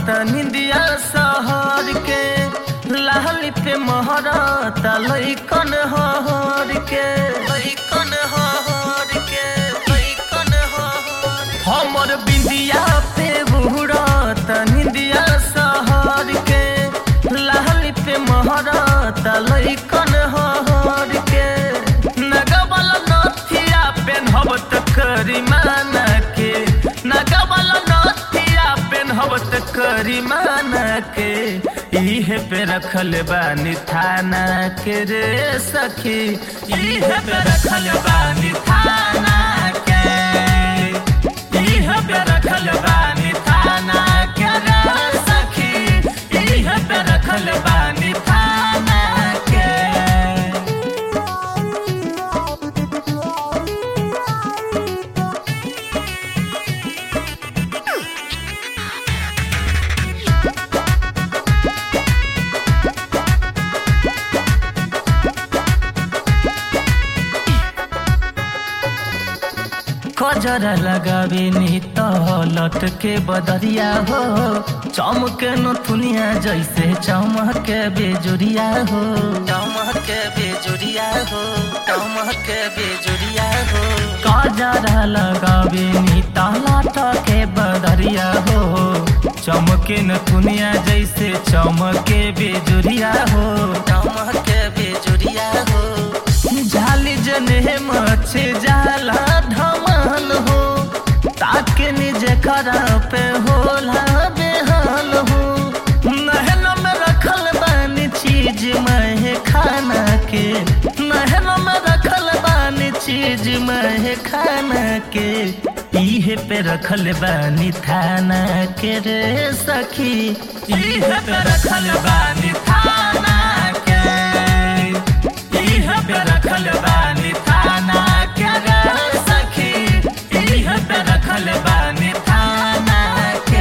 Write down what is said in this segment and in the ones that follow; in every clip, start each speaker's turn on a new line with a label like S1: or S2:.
S1: त निंदिया सहर के लाली पे महरत लैकन हर के लैकन हर के लैकन हर हमर बिंदिया पे बुहरत निंदिया सहर के लाली पे महरत लैकन हर के नगबल नथिया पेन्हब त करिमाना के नगबल नथिया पेन्हब त करिमाना के इहे पे रखल बानी थाना के रे सखी इहे पे रखल बानी थाना के इहे पे रखल बानी थाना के रे सखी इहे पे रखल बानी थाना के कजरा लगावे नी तो लटके बदरिया हो चमके नथुनिया जैसे चमके बेजुरिया हो चमके बेजुरिया हो चमके बेजुरिया हो कजरा लगावे नी तो लटके बदरिया हो चमके नथुनिया जैसे चमके बेजुरिया हो चमके बेजुरिया हो झाली जने मचे जाला धमाल हो ताके निजे खरा पे होला बेहाल हो नहन में रखल बानी चीज मैं खाना के नहन में रखल बानी चीज मैं खाना के इहे पे रखल बानी थाना के रे सखी इहे पे रखल बानी थाना के इहे पे रखल बानी थाना के रे सखी इहे पे रखल बानी थाना के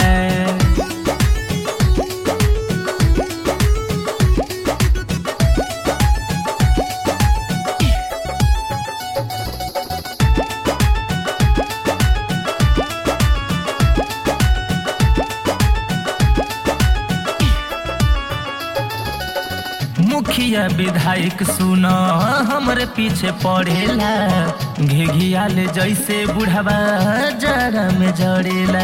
S1: मुखिया विधायक सुना हमरे पीछे पड़ेला घिघियाल जैसे बुढ़वा जरा में जड़ेला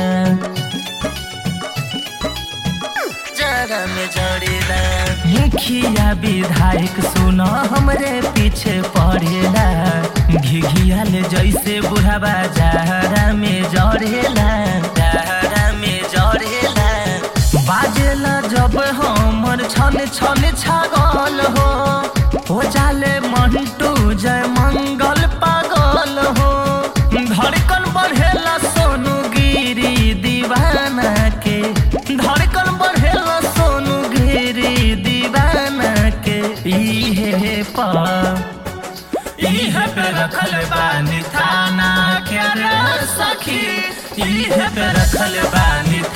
S1: जरा में जड़ेला मुखिया विधायक सुना हमरे पीछे पड़ेला घिघियाल जैसे बुढ़वा जरा में जड़ेला जरा में जड़ेला बाजेला जब हमर छन छन छागल हो हो जाले मंटू जय मंगल पागल हो धड़कन बढ़ेला सोनू गिरी दीवाना के धड़कन बढ़ेला सोनू गिरी दीवाना के इहे पा इहे पे रखल बानी थाना के रे सखी इहे पे रखल बानी